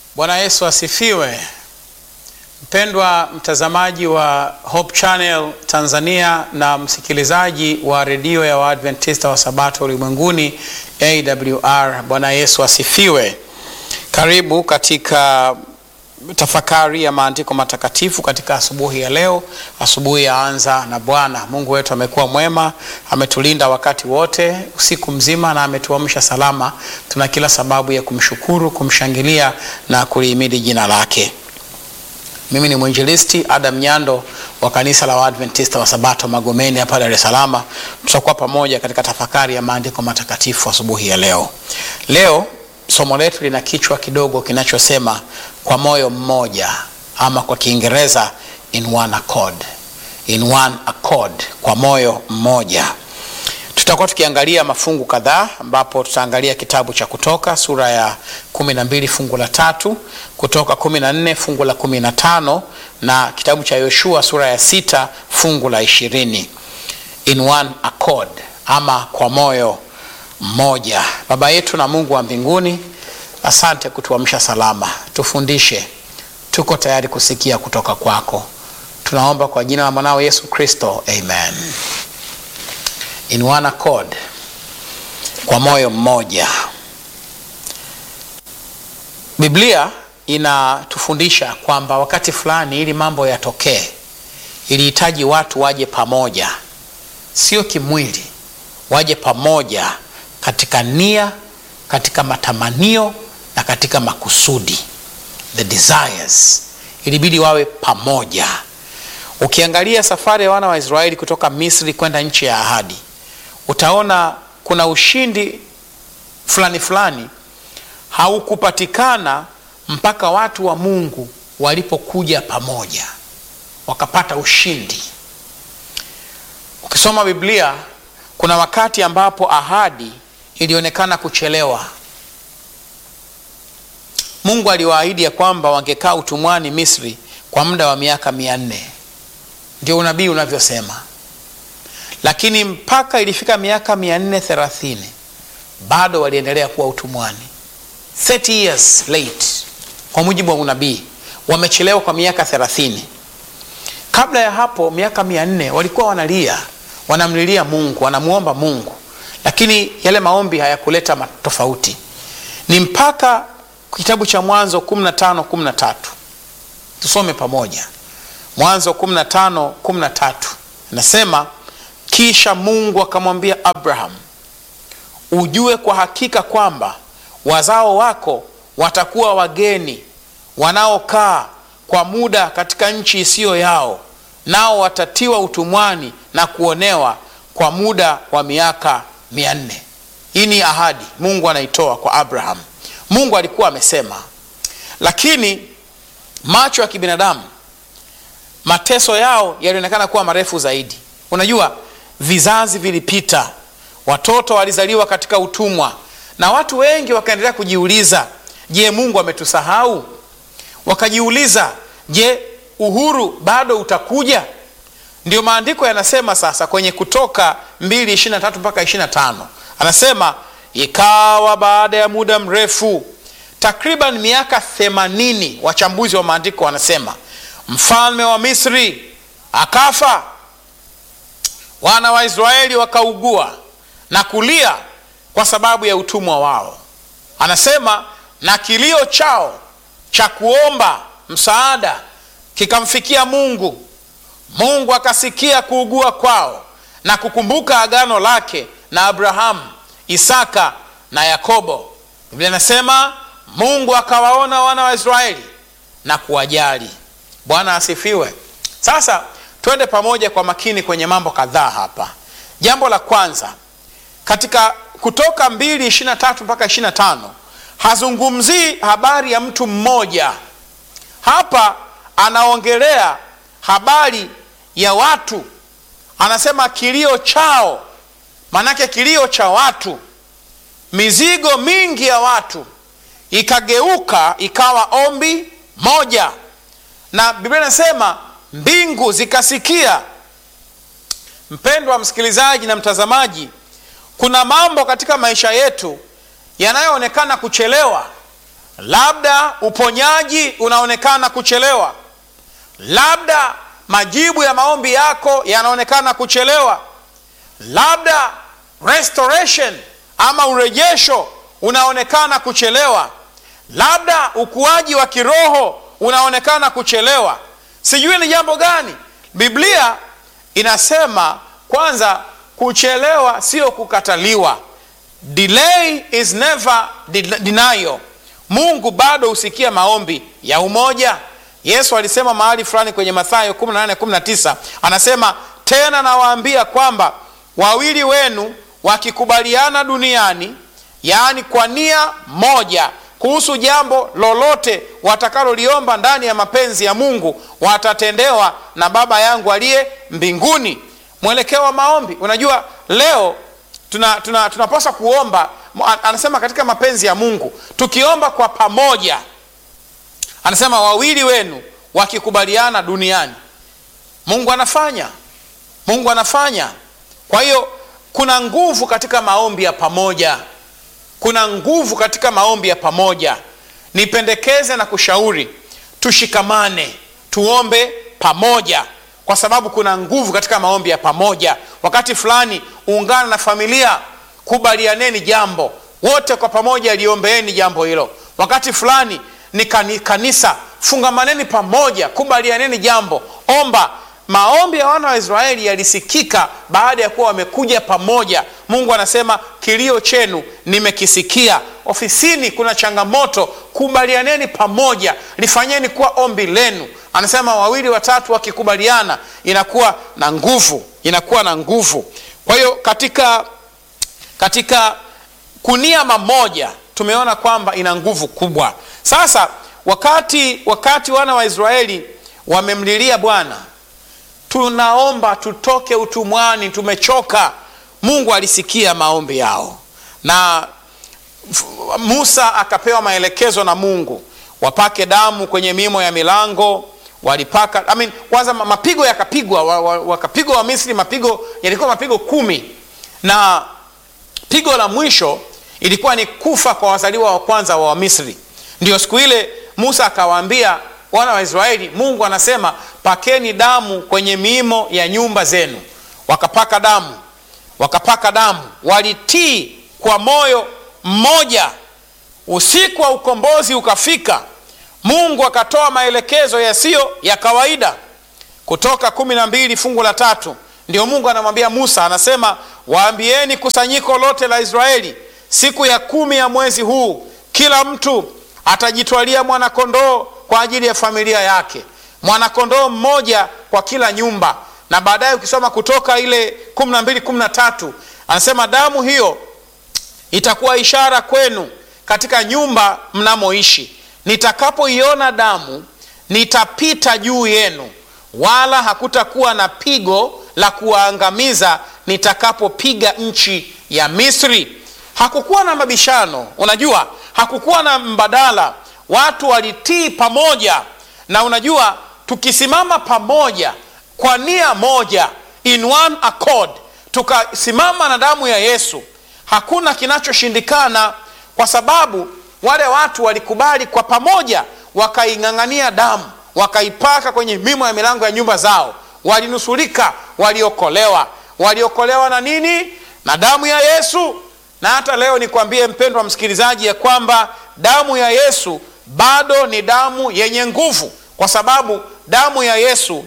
Bwana Yesu asifiwe. Mpendwa mtazamaji wa Hope Channel Tanzania na msikilizaji wa redio ya Waadventista wa Sabato ulimwenguni AWR, Bwana Yesu asifiwe. Karibu katika tafakari ya maandiko matakatifu katika asubuhi ya leo, asubuhi ya anza na Bwana. Mungu wetu amekuwa mwema, ametulinda wakati wote usiku mzima na ametuamsha salama. Tuna kila sababu ya kumshukuru, kumshangilia na kulihimidi jina lake. Mimi ni mwinjilisti Adam Nyando wa kanisa la Waadventista wa Sabato Magomeni hapa Dar es Salaam. Tutakuwa pamoja katika tafakari ya maandiko matakatifu asubuhi ya leo. Leo somo letu lina kichwa kidogo kinachosema kwa moyo mmoja, ama kwa Kiingereza in one accord. In one accord, kwa moyo mmoja. Tutakuwa tukiangalia mafungu kadhaa ambapo tutaangalia kitabu cha Kutoka sura ya kumi na mbili fungu la tatu, Kutoka kumi na nne fungu la kumi na tano na kitabu cha Yoshua sura ya sita fungu la ishirini. In one accord, ama kwa moyo mmoja. Baba yetu na Mungu wa mbinguni, asante kutuamsha salama. Tufundishe, tuko tayari kusikia kutoka kwako. Tunaomba kwa jina la mwanao Yesu Kristo, amen. In one accord, kwa moyo mmoja. Biblia inatufundisha kwamba wakati fulani, ili mambo yatokee, ilihitaji watu waje pamoja, sio kimwili, waje pamoja katika nia, katika matamanio na katika makusudi, the desires, ilibidi wawe pamoja. Ukiangalia safari ya wana wa Israeli kutoka Misri kwenda nchi ya ahadi, utaona kuna ushindi fulani fulani haukupatikana mpaka watu wa Mungu walipokuja pamoja wakapata ushindi. Ukisoma Biblia kuna wakati ambapo ahadi ilionekana kuchelewa. Mungu aliwaahidi ya kwamba wangekaa utumwani Misri kwa muda wa miaka mia nne, ndio unabii unavyosema, lakini mpaka ilifika miaka mia nne thelathini bado waliendelea kuwa utumwani. 30 years late, kwa mujibu wa unabii, wamechelewa kwa miaka thelathini. Kabla ya hapo miaka mia nne walikuwa wanalia, wanamlilia Mungu, wanamuomba Mungu, lakini yale maombi hayakuleta tofauti. Ni mpaka kitabu cha Mwanzo 15 13, tusome pamoja. Mwanzo 15 13 nasema, kisha Mungu akamwambia Abraham, ujue kwa hakika kwamba wazao wako watakuwa wageni wanaokaa kwa muda katika nchi isiyo yao, nao watatiwa utumwani na kuonewa kwa muda wa miaka mia nne. Hii ni ahadi Mungu anaitoa kwa Abraham. Mungu alikuwa amesema, lakini macho ya kibinadamu, mateso yao yalionekana kuwa marefu zaidi. Unajua, vizazi vilipita, watoto walizaliwa katika utumwa, na watu wengi wakaendelea kujiuliza, je, Mungu ametusahau? Wakajiuliza, je, uhuru bado utakuja? Ndio maandiko yanasema sasa kwenye Kutoka 2:23 mpaka 25, anasema ikawa baada ya muda mrefu, takriban miaka 80, wachambuzi wa maandiko wanasema mfalme wa Misri akafa, wana wa Israeli wakaugua na kulia kwa sababu ya utumwa wao. Anasema na kilio chao cha kuomba msaada kikamfikia Mungu. Mungu akasikia kuugua kwao na kukumbuka agano lake na Abrahamu, Isaka na Yakobo. Biblia inasema Mungu akawaona wana wa Israeli na kuwajali. Bwana asifiwe. Sasa twende pamoja kwa makini kwenye mambo kadhaa hapa. Jambo la kwanza katika Kutoka 2:23 mpaka 25 hazungumzii habari ya mtu mmoja hapa, anaongelea habari ya watu. Anasema kilio chao, maanake kilio cha watu, mizigo mingi ya watu ikageuka ikawa ombi moja, na Biblia inasema mbingu zikasikia. Mpendwa msikilizaji na mtazamaji, kuna mambo katika maisha yetu yanayoonekana kuchelewa, labda uponyaji unaonekana kuchelewa, labda majibu ya maombi yako yanaonekana kuchelewa, labda restoration ama urejesho unaonekana kuchelewa, labda ukuaji wa kiroho unaonekana kuchelewa. Sijui ni jambo gani. Biblia inasema kwanza, kuchelewa sio kukataliwa. Delay is never denial. Mungu bado husikia maombi ya umoja. Yesu alisema mahali fulani kwenye Mathayo 18:19 anasema, tena nawaambia kwamba wawili wenu wakikubaliana duniani, yaani kwa nia moja kuhusu jambo lolote watakaloliomba ndani ya mapenzi ya Mungu, watatendewa na Baba yangu aliye mbinguni. Mwelekeo wa maombi, unajua leo tunapaswa tuna, tuna kuomba. Anasema katika mapenzi ya Mungu tukiomba kwa pamoja, anasema wawili wenu wakikubaliana duniani, Mungu anafanya, Mungu anafanya. Kwa hiyo kuna nguvu katika maombi ya pamoja, kuna nguvu katika maombi ya pamoja. Nipendekeze na kushauri tushikamane, tuombe pamoja, kwa sababu kuna nguvu katika maombi ya pamoja. Wakati fulani ungana na familia, kubalianeni jambo wote kwa pamoja, liombeeni jambo hilo. Wakati fulani ni kanisa, fungamaneni pamoja, kubalianeni jambo, omba. Maombi ya wana wa Israeli yalisikika baada ya kuwa wamekuja pamoja. Mungu anasema kilio chenu nimekisikia. Ofisini kuna changamoto, kubalianeni pamoja, lifanyeni kuwa ombi lenu. Anasema wawili watatu wakikubaliana, inakuwa na nguvu, inakuwa na nguvu. Kwa hiyo katika katika kunia mamoja tumeona kwamba ina nguvu kubwa. Sasa wakati wakati wana wa Israeli wamemlilia Bwana tunaomba tutoke utumwani, tumechoka. Mungu alisikia maombi yao, na Musa akapewa maelekezo na Mungu wapake damu kwenye mimo ya milango. Walipaka I mean, kwanza mapigo yakapigwa, wakapigwa wa Misri, mapigo yalikuwa mapigo kumi, na pigo la mwisho ilikuwa ni kufa kwa wazaliwa wa kwanza wa Wamisri. Ndio siku ile Musa akawaambia wana wa Israeli, Mungu anasema pakeni damu kwenye miimo ya nyumba zenu. Wakapaka damu, wakapaka damu, walitii kwa moyo mmoja. Usiku wa ukombozi ukafika, Mungu akatoa maelekezo yasiyo ya kawaida. Kutoka kumi na mbili fungu la tatu ndio Mungu anamwambia Musa, anasema waambieni kusanyiko lote la Israeli, siku ya kumi ya mwezi huu kila mtu atajitwalia mwanakondoo kwa ajili ya familia yake, mwanakondoo mmoja kwa kila nyumba. Na baadaye ukisoma Kutoka ile kumi na mbili kumi na tatu anasema damu hiyo itakuwa ishara kwenu katika nyumba mnamoishi. Nitakapoiona damu, nitapita juu yenu, wala hakutakuwa na pigo la kuwaangamiza nitakapopiga nchi ya Misri. Hakukuwa na mabishano, unajua, hakukuwa na mbadala. Watu walitii pamoja, na unajua, tukisimama pamoja kwa nia moja, in one accord, tukasimama na damu ya Yesu, hakuna kinachoshindikana, kwa sababu wale watu walikubali kwa pamoja, wakaing'ang'ania damu, wakaipaka kwenye mimo ya milango ya nyumba zao, walinusurika, waliokolewa. Waliokolewa na nini? Na damu ya Yesu. Na hata leo nikwambie mpendwa msikilizaji, ya kwamba damu ya Yesu bado ni damu yenye nguvu, kwa sababu damu ya Yesu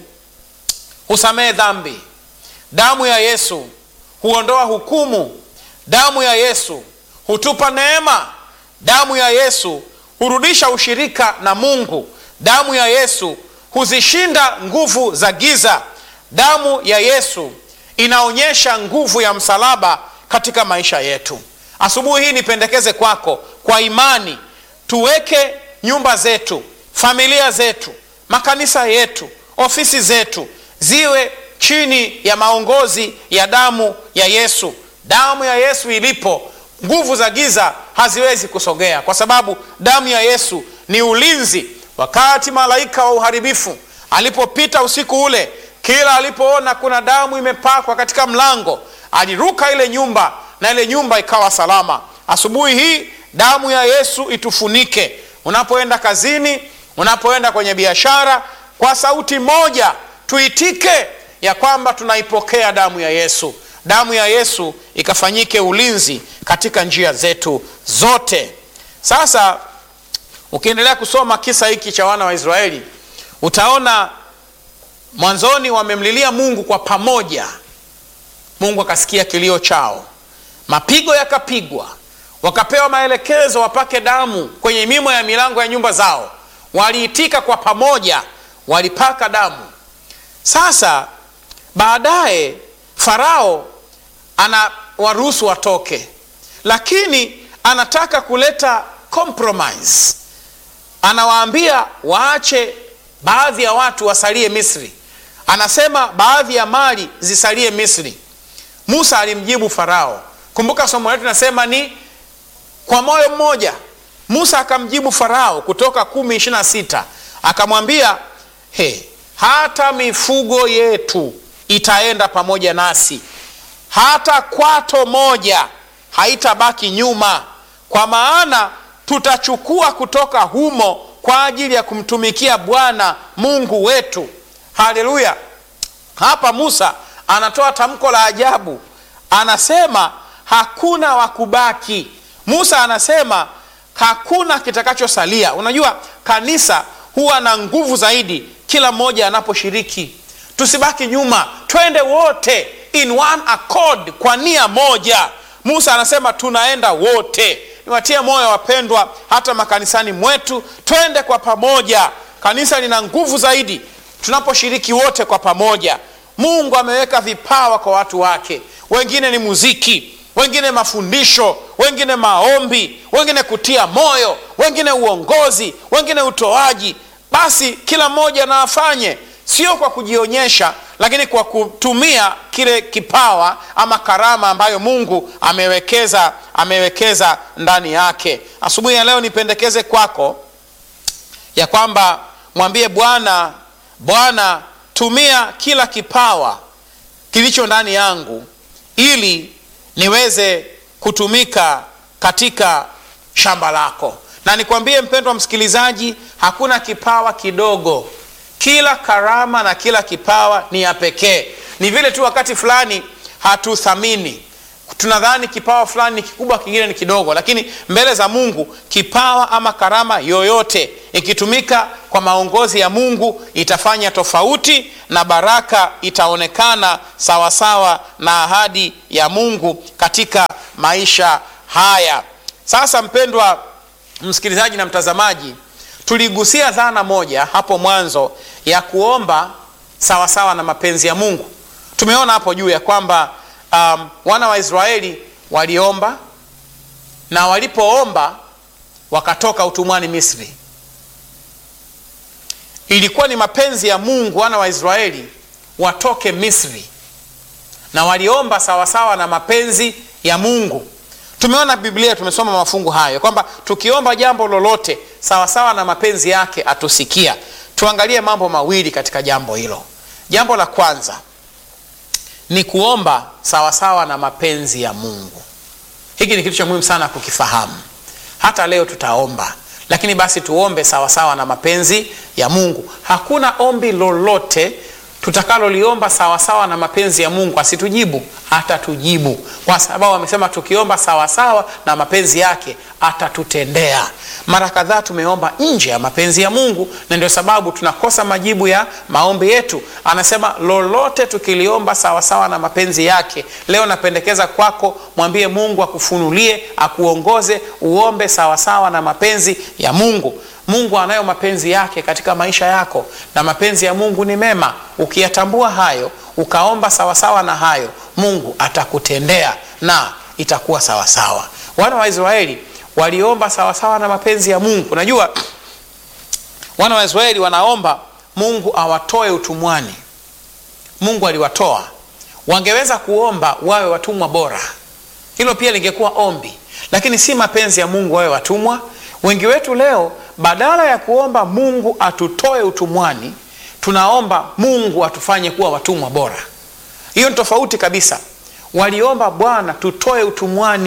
husamehe dhambi, damu ya Yesu huondoa hukumu, damu ya Yesu hutupa neema, damu ya Yesu hurudisha ushirika na Mungu, damu ya Yesu huzishinda nguvu za giza, damu ya Yesu inaonyesha nguvu ya msalaba katika maisha yetu. Asubuhi hii nipendekeze kwako, kwa imani tuweke nyumba zetu, familia zetu, makanisa yetu, ofisi zetu ziwe chini ya maongozi ya damu ya Yesu. Damu ya Yesu ilipo, nguvu za giza haziwezi kusogea, kwa sababu damu ya Yesu ni ulinzi. Wakati malaika wa uharibifu alipopita usiku ule, kila alipoona kuna damu imepakwa katika mlango, aliruka ile nyumba na ile nyumba ikawa salama. Asubuhi hii damu ya Yesu itufunike, unapoenda kazini, unapoenda kwenye biashara, kwa sauti moja tuitike ya kwamba tunaipokea damu ya Yesu. Damu ya Yesu ikafanyike ulinzi katika njia zetu zote. Sasa ukiendelea kusoma kisa hiki cha wana wa Israeli utaona mwanzoni wamemlilia Mungu kwa pamoja. Mungu akasikia kilio chao, mapigo yakapigwa, wakapewa maelekezo wapake damu kwenye mimo ya milango ya nyumba zao. Waliitika kwa pamoja, walipaka damu. Sasa baadaye Farao anawaruhusu watoke, lakini anataka kuleta compromise. Anawaambia waache baadhi ya watu wasalie Misri, anasema baadhi ya mali zisalie Misri. Musa alimjibu Farao. Kumbuka somo letu nasema ni kwa moyo mmoja. Musa akamjibu Farao, Kutoka kumi ishirini na sita akamwambia he, hata mifugo yetu itaenda pamoja nasi, hata kwato moja haitabaki nyuma, kwa maana tutachukua kutoka humo kwa ajili ya kumtumikia Bwana Mungu wetu. Haleluya! Hapa Musa anatoa tamko la ajabu, anasema hakuna wakubaki. Musa anasema hakuna kitakachosalia. Unajua, kanisa huwa na nguvu zaidi kila mmoja anaposhiriki. Tusibaki nyuma, twende wote in one accord, kwa nia moja. Musa anasema tunaenda wote. Niwatie moyo wapendwa, hata makanisani mwetu, twende kwa pamoja. Kanisa lina nguvu zaidi tunaposhiriki wote kwa pamoja. Mungu ameweka vipawa kwa watu wake, wengine ni muziki, wengine mafundisho, wengine maombi, wengine kutia moyo, wengine uongozi, wengine utoaji. Basi kila mmoja na afanye, sio kwa kujionyesha, lakini kwa kutumia kile kipawa ama karama ambayo Mungu amewekeza amewekeza ndani yake. Asubuhi ya leo nipendekeze kwako ya kwamba mwambie Bwana, Bwana, tumia kila kipawa kilicho ndani yangu ili niweze kutumika katika shamba lako. Na nikwambie mpendwa msikilizaji, hakuna kipawa kidogo. Kila karama na kila kipawa ni ya pekee. Ni vile tu wakati fulani hatuthamini, tunadhani kipawa fulani ni kikubwa, kingine ni kidogo, lakini mbele za Mungu kipawa ama karama yoyote ikitumika kwa maongozi ya Mungu itafanya tofauti na baraka itaonekana sawasawa na ahadi ya Mungu katika maisha haya. Sasa mpendwa msikilizaji na mtazamaji, tuligusia dhana moja hapo mwanzo ya kuomba sawasawa na mapenzi ya Mungu. Tumeona hapo juu ya kwamba um, wana wa Israeli waliomba na walipoomba wakatoka utumwani Misri. Ilikuwa ni mapenzi ya Mungu wana wa Israeli watoke Misri, na waliomba sawasawa na mapenzi ya Mungu. Tumeona Biblia, tumesoma mafungu hayo kwamba tukiomba jambo lolote sawasawa na mapenzi yake atusikia. Tuangalie mambo mawili katika jambo hilo. Jambo la kwanza ni kuomba sawasawa na mapenzi ya Mungu. Hiki ni kitu cha muhimu sana kukifahamu. Hata leo tutaomba, lakini basi tuombe sawasawa na mapenzi ya Mungu. Hakuna ombi lolote tutakaloliomba sawasawa na mapenzi ya Mungu asitujibu, atatujibu, kwa sababu amesema tukiomba sawasawa na mapenzi yake atatutendea. Mara kadhaa tumeomba nje ya mapenzi ya Mungu, na ndio sababu tunakosa majibu ya maombi yetu. Anasema lolote tukiliomba sawasawa na mapenzi yake. Leo napendekeza kwako, mwambie Mungu akufunulie, akuongoze, uombe sawasawa na mapenzi ya Mungu. Mungu anayo mapenzi yake katika maisha yako, na mapenzi ya Mungu ni mema. Ukiyatambua hayo, ukaomba sawasawa na hayo, Mungu atakutendea na itakuwa sawasawa. Wana wa Israeli waliomba sawasawa na mapenzi ya Mungu. Unajua, wana wa Israeli wanaomba Mungu awatoe utumwani. Mungu aliwatoa, wangeweza kuomba wawe watumwa bora, hilo pia lingekuwa ombi, lakini si mapenzi ya Mungu wawe watumwa. Wengi wetu leo badala ya kuomba Mungu atutoe utumwani, tunaomba Mungu atufanye kuwa watumwa bora. Hiyo ni tofauti kabisa. Waliomba Bwana tutoe utumwani,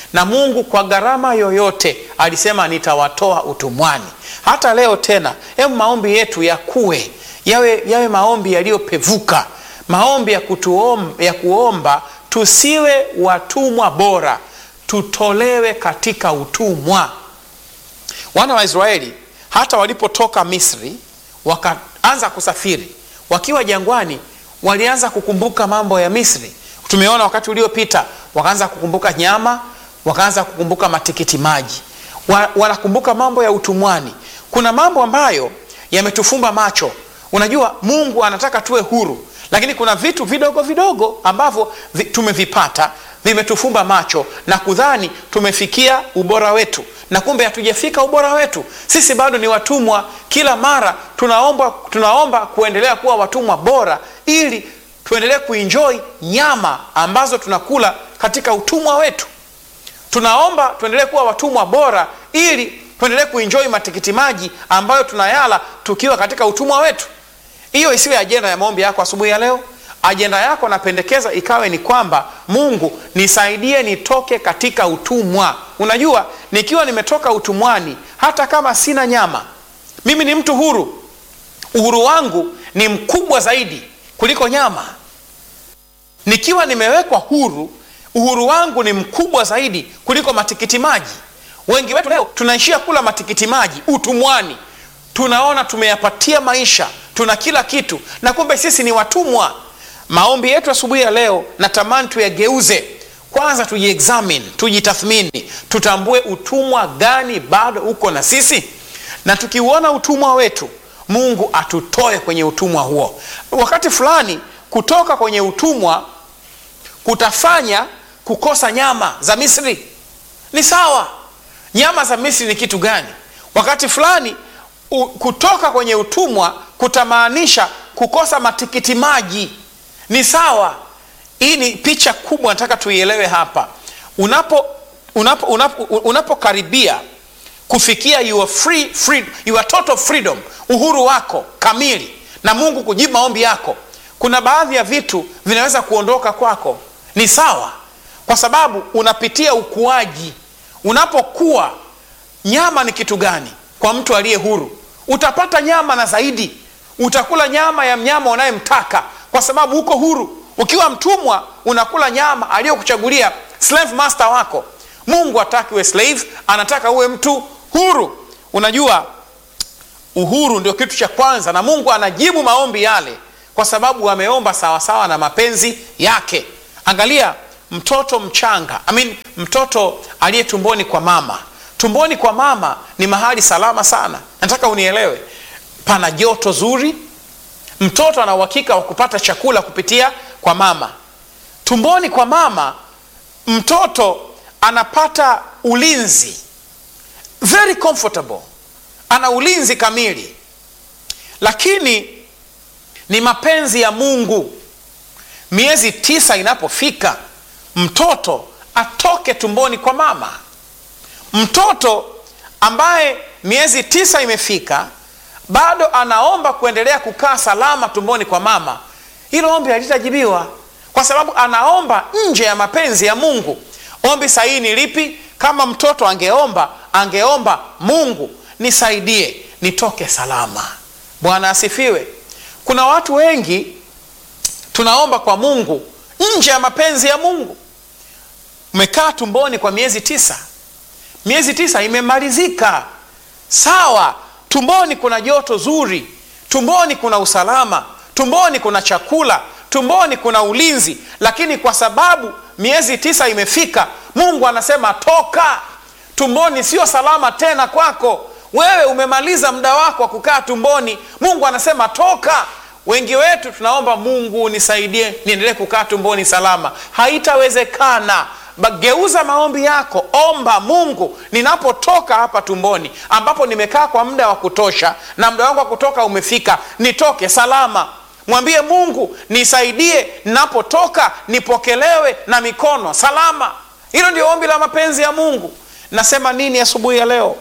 na mungu kwa gharama yoyote alisema nitawatoa utumwani hata leo tena hebu maombi yetu yakuwe yawe, yawe maombi yaliyopevuka maombi ya, kutuom, ya kuomba tusiwe watumwa bora tutolewe katika utumwa wana wa israeli hata walipotoka misri wakaanza kusafiri wakiwa jangwani walianza kukumbuka mambo ya misri tumeona wakati uliopita wakaanza kukumbuka nyama wakaanza kukumbuka matikiti maji wa, wanakumbuka mambo ya utumwani kuna mambo ambayo yametufumba macho unajua mungu anataka tuwe huru lakini kuna vitu vidogo vidogo ambavyo vi, tumevipata vimetufumba macho na kudhani tumefikia ubora wetu na kumbe hatujafika ubora wetu sisi bado ni watumwa kila mara tunaomba, tunaomba kuendelea kuwa watumwa bora ili tuendelee kuinjoi nyama ambazo tunakula katika utumwa wetu tunaomba tuendelee kuwa watumwa bora ili tuendelee kuinjoi matikiti maji ambayo tunayala tukiwa katika utumwa wetu hiyo isiwe ajenda ya maombi yako asubuhi ya leo ajenda yako napendekeza ikawe ni kwamba mungu nisaidie nitoke katika utumwa unajua nikiwa nimetoka utumwani hata kama sina nyama mimi ni mtu huru uhuru wangu ni mkubwa zaidi kuliko nyama nikiwa nimewekwa huru uhuru wangu ni mkubwa zaidi kuliko matikiti maji wengi wetu leo tunaishia kula matikiti maji utumwani tunaona tumeyapatia maisha tuna kila kitu na kumbe sisi ni watumwa maombi yetu asubuhi ya leo natamani tuyageuze kwanza tujiexamine tujitathmini tutambue utumwa gani bado uko na sisi na tukiuona utumwa wetu mungu atutoe kwenye utumwa huo wakati fulani kutoka kwenye utumwa kutafanya kukosa nyama za misri ni sawa nyama za misri ni kitu gani wakati fulani u, kutoka kwenye utumwa kutamaanisha kukosa matikiti maji ni sawa hii ni picha kubwa nataka tuielewe hapa unapo unapo unapo unapokaribia kufikia your free, free, your total freedom uhuru wako kamili na mungu kujibu maombi yako kuna baadhi ya vitu vinaweza kuondoka kwako ni sawa kwa sababu unapitia ukuaji unapokuwa nyama ni kitu gani kwa mtu aliye huru utapata nyama na zaidi utakula nyama ya mnyama unayemtaka kwa sababu uko huru ukiwa mtumwa unakula nyama aliyokuchagulia slave master wako mungu hataki uwe slave anataka uwe mtu huru unajua uhuru ndio kitu cha kwanza na mungu anajibu maombi yale kwa sababu ameomba sawasawa na mapenzi yake angalia mtoto mchanga I mean, mtoto aliye tumboni kwa mama tumboni kwa mama ni mahali salama sana nataka unielewe pana joto zuri mtoto ana uhakika wa kupata chakula kupitia kwa mama tumboni kwa mama mtoto anapata ulinzi very comfortable ana ulinzi kamili lakini ni mapenzi ya mungu miezi tisa inapofika mtoto atoke tumboni kwa mama mtoto ambaye miezi tisa imefika bado anaomba kuendelea kukaa salama tumboni kwa mama hilo ombi halitajibiwa kwa sababu anaomba nje ya mapenzi ya mungu ombi sahihi ni lipi kama mtoto angeomba angeomba mungu nisaidie nitoke salama bwana asifiwe kuna watu wengi tunaomba kwa mungu nje ya mapenzi ya mungu umekaa tumboni kwa miezi tisa miezi tisa imemalizika sawa tumboni kuna joto zuri tumboni kuna usalama tumboni kuna chakula tumboni kuna ulinzi lakini kwa sababu miezi tisa imefika mungu anasema toka tumboni sio salama tena kwako wewe umemaliza muda wako wa kukaa tumboni mungu anasema toka wengi wetu tunaomba mungu nisaidie niendelee kukaa tumboni salama haitawezekana geuza maombi yako omba mungu ninapotoka hapa tumboni ambapo nimekaa kwa muda wa kutosha na muda wangu wa kutoka umefika nitoke salama mwambie mungu nisaidie ninapotoka nipokelewe na mikono salama hilo ndio ombi la mapenzi ya mungu nasema nini asubuhi ya, ya leo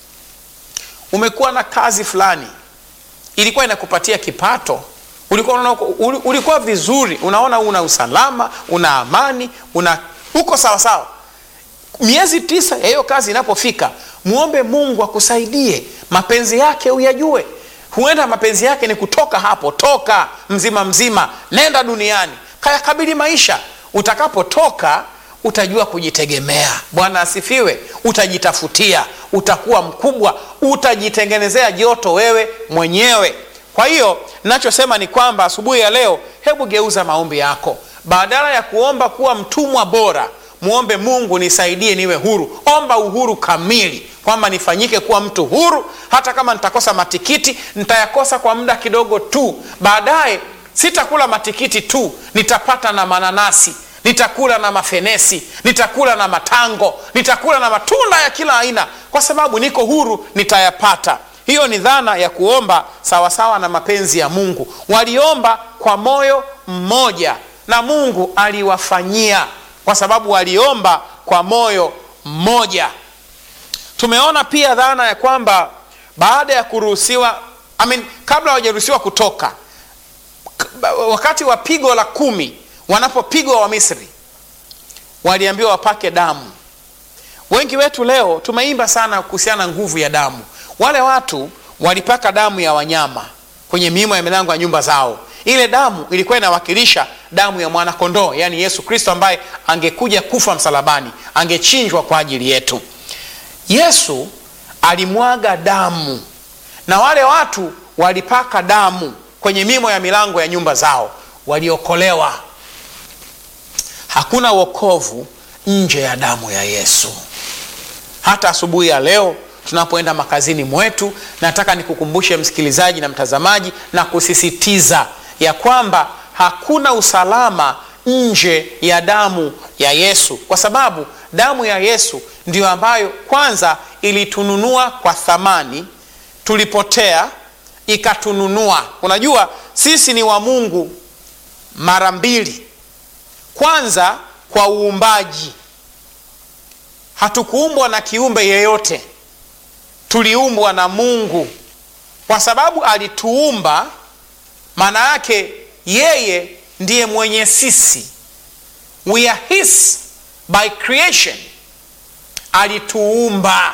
umekuwa na kazi fulani ilikuwa inakupatia kipato ulikuwa, una, ulikuwa vizuri unaona una usalama una amani una uko sawasawa miezi tisa ya hiyo kazi inapofika mwombe mungu akusaidie mapenzi yake uyajue huenda mapenzi yake ni kutoka hapo toka mzima mzima nenda duniani kayakabili maisha utakapotoka utajua kujitegemea bwana asifiwe utajitafutia utakuwa mkubwa utajitengenezea joto wewe mwenyewe kwa hiyo nachosema ni kwamba asubuhi ya leo hebu geuza maombi yako badala ya kuomba kuwa mtumwa bora mwombe mungu nisaidie niwe huru omba uhuru kamili kwamba nifanyike kuwa mtu huru hata kama nitakosa matikiti nitayakosa kwa muda kidogo tu baadaye sitakula matikiti tu nitapata na mananasi nitakula na mafenesi nitakula na matango nitakula na matunda ya kila aina kwa sababu niko huru nitayapata hiyo ni dhana ya kuomba sawasawa na mapenzi ya mungu waliomba kwa moyo mmoja na mungu aliwafanyia kwa sababu waliomba kwa moyo mmoja tumeona pia dhana ya kwamba baada ya kuruhusiwa I mean, kabla hawajaruhusiwa kutoka wakati wa pigo la kumi wanapopigwa wa misri waliambiwa wapake damu wengi wetu leo tumeimba sana kuhusiana na nguvu ya damu wale watu walipaka damu ya wanyama kwenye miimo ya milango ya nyumba zao ile damu ilikuwa inawakilisha damu ya mwanakondoo yaani yesu kristo ambaye angekuja kufa msalabani angechinjwa kwa ajili yetu yesu alimwaga damu na wale watu walipaka damu kwenye mimo ya milango ya nyumba zao waliokolewa hakuna wokovu nje ya damu ya yesu hata asubuhi ya leo tunapoenda makazini mwetu nataka nikukumbushe msikilizaji na mtazamaji na kusisitiza ya kwamba hakuna usalama nje ya damu ya yesu kwa sababu damu ya yesu ndiyo ambayo kwanza ilitununua kwa thamani tulipotea ikatununua unajua sisi ni wa mungu mara mbili kwanza kwa uumbaji hatukuumbwa na kiumbe yeyote tuliumbwa na mungu kwa sababu alituumba maana yake yeye ndiye mwenye sisi we are his by creation alituumba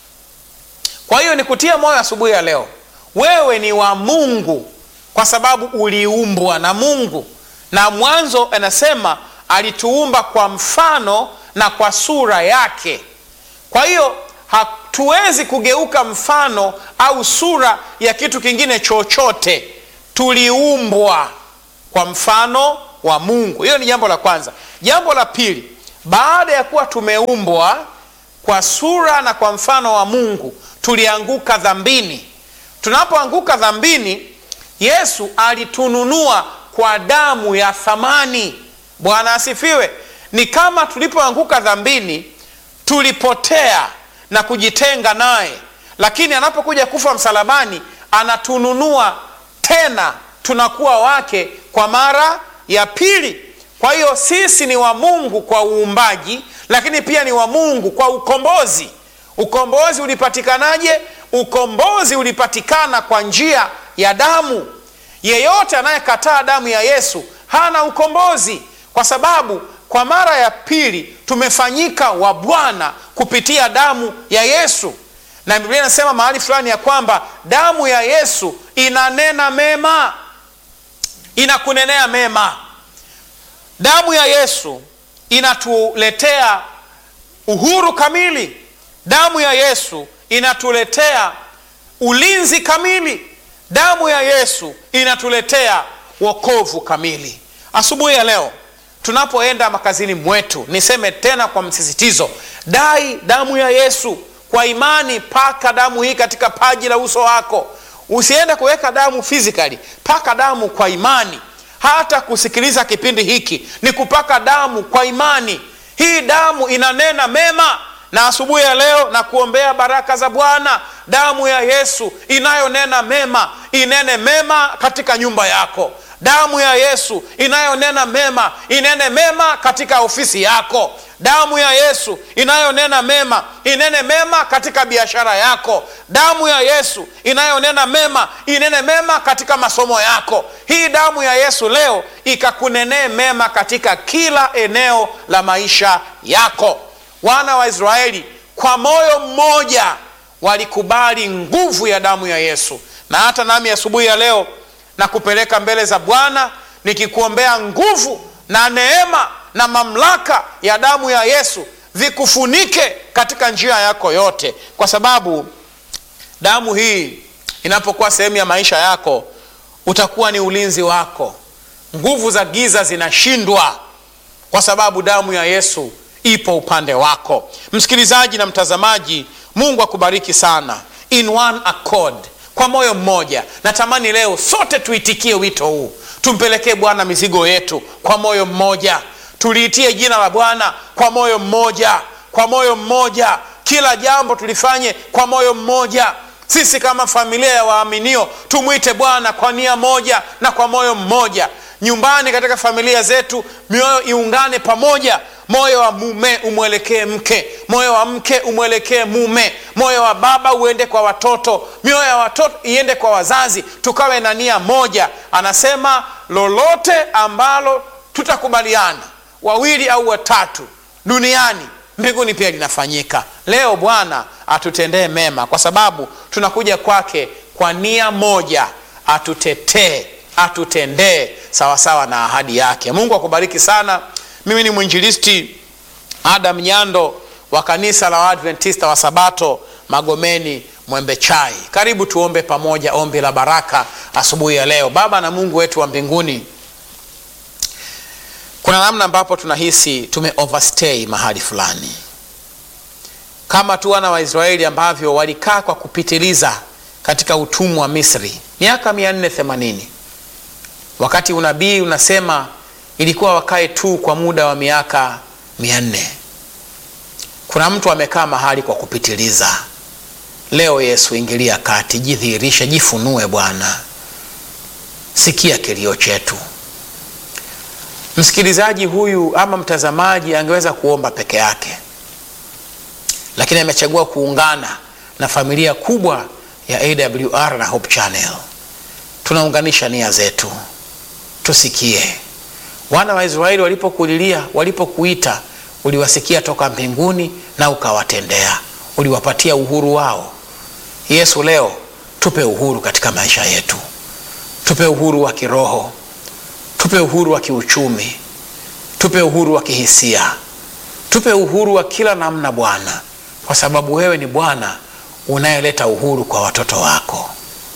kwa hiyo nikutia moyo asubuhi ya leo wewe ni wa mungu kwa sababu uliumbwa na mungu na mwanzo anasema alituumba kwa mfano na kwa sura yake kwa hiyo hatuwezi kugeuka mfano au sura ya kitu kingine chochote tuliumbwa kwa mfano wa mungu hiyo ni jambo la kwanza jambo la pili baada ya kuwa tumeumbwa kwa sura na kwa mfano wa mungu tulianguka dhambini tunapoanguka dhambini yesu alitununua kwa damu ya thamani bwana asifiwe ni kama tulipoanguka dhambini tulipotea na kujitenga naye lakini anapokuja kufa msalabani anatununua tena tunakuwa wake kwa mara ya pili kwa hiyo sisi ni wa mungu kwa uumbaji lakini pia ni wa mungu kwa ukombozi ukombozi ulipatikanaje ukombozi ulipatikana kwa njia ya damu yeyote anayekataa damu ya yesu hana ukombozi kwa sababu kwa mara ya pili tumefanyika wa bwana kupitia damu ya yesu na biblia inasema mahali fulani ya kwamba damu ya yesu inanena mema inakunenea mema damu ya yesu inatuletea uhuru kamili damu ya yesu inatuletea ulinzi kamili damu ya yesu inatuletea wokovu kamili asubuhi ya leo tunapoenda makazini mwetu niseme tena kwa msisitizo dai damu ya yesu kwa imani paka damu hii katika paji la uso wako usiende kuweka damu physically paka damu kwa imani hata kusikiliza kipindi hiki ni kupaka damu kwa imani hii damu inanena mema na asubuhi ya leo na kuombea baraka za bwana damu ya yesu inayonena mema inene mema katika nyumba yako damu ya yesu inayonena mema inene mema katika ofisi yako damu ya yesu inayonena mema inene mema katika biashara yako damu ya yesu inayonena mema inene mema katika masomo yako hii damu ya yesu leo ikakunenee mema katika kila eneo la maisha yako wana wa israeli kwa moyo mmoja walikubali nguvu ya damu ya yesu na hata nami asubuhi ya leo na kupeleka mbele za bwana nikikuombea nguvu na neema na mamlaka ya damu ya yesu vikufunike katika njia yako yote kwa sababu damu hii inapokuwa sehemu ya maisha yako utakuwa ni ulinzi wako nguvu za giza zinashindwa kwa sababu damu ya yesu ipo upande wako msikilizaji na mtazamaji mungu akubariki sana in one accord kwa moyo mmoja natamani leo sote tuitikie wito huu tumpelekee bwana mizigo yetu kwa moyo mmoja tuliitie jina la bwana kwa moyo mmoja kwa moyo mmoja kila jambo tulifanye kwa moyo mmoja sisi kama familia ya waaminio tumwite bwana kwa nia moja na kwa moyo mmoja nyumbani katika familia zetu mioyo iungane pamoja moyo wa mume umwelekee mke moyo wa mke umwelekee mume moyo wa baba uende kwa watoto mioyo ya watoto iende kwa wazazi tukawe na nia moja anasema lolote ambalo tutakubaliana wawili au watatu duniani mbinguni pia linafanyika leo bwana atutendee mema kwa sababu tunakuja kwake kwa nia moja atutetee atutendee sawasawa na ahadi yake mungu akubariki sana mimi ni mwinjilisti adam nyando wa kanisa la waadventista wa sabato magomeni mwembe chai karibu tuombe pamoja ombi la baraka asubuhi ya leo baba na mungu wetu wa mbinguni kuna namna ambapo tunahisi tume overstay mahali fulani kama tu wana waisraeli ambavyo walikaa kwa kupitiliza katika utumwa wa misri miaka 480 wakati unabii unasema ilikuwa wakae tu kwa muda wa miaka 400 kuna mtu amekaa mahali kwa kupitiliza leo yesu ingilia kati jidhihirishe jifunue bwana sikia kilio chetu msikilizaji huyu ama mtazamaji angeweza kuomba peke yake lakini amechagua kuungana na familia kubwa ya awr na hope channel tunaunganisha nia zetu tusikie wana wa israeli walipokulilia walipokuita uliwasikia toka mbinguni na ukawatendea uliwapatia uhuru wao yesu leo tupe uhuru katika maisha yetu tupe uhuru wa kiroho tupe uhuru wa kiuchumi tupe uhuru wa kihisia tupe uhuru wa kila namna bwana kwa sababu wewe ni bwana unayeleta uhuru kwa watoto wako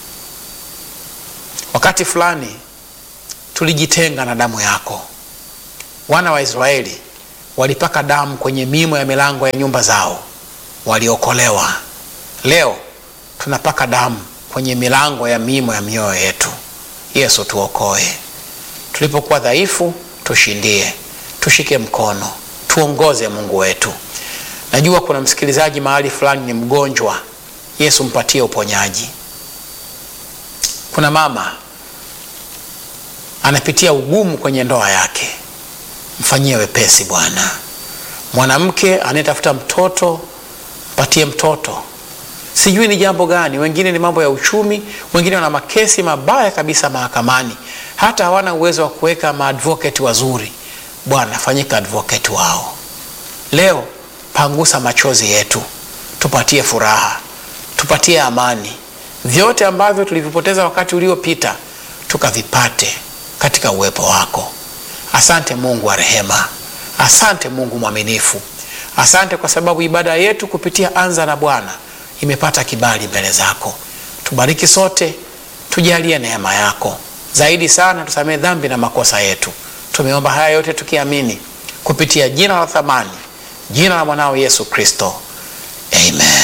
wakati fulani tulijitenga na damu yako wana wa israeli walipaka damu kwenye mimo ya milango ya nyumba zao waliokolewa leo tunapaka damu kwenye milango ya mimo ya mioyo yetu yesu tuokoe tulipokuwa dhaifu tushindie tushike mkono tuongoze mungu wetu najua kuna msikilizaji mahali fulani ni mgonjwa yesu mpatie uponyaji kuna mama anapitia ugumu kwenye ndoa yake mfanyie wepesi bwana mwanamke anayetafuta mtoto mpatie mtoto sijui ni jambo gani wengine ni mambo ya uchumi wengine wana makesi mabaya kabisa mahakamani hata hawana uwezo wa kuweka maadvoketi wazuri bwana fanyika advoketi wao leo pangusa machozi yetu tupatie furaha tupatie amani vyote ambavyo tulivipoteza wakati uliopita tukavipate katika uwepo wako asante mungu wa rehema asante mungu mwaminifu asante kwa sababu ibada yetu kupitia anza na bwana imepata kibali mbele zako tubariki sote tujalie neema yako zaidi sana tusamehe dhambi na makosa yetu tumeomba haya yote tukiamini kupitia jina la thamani jina la mwanao yesu kristo amen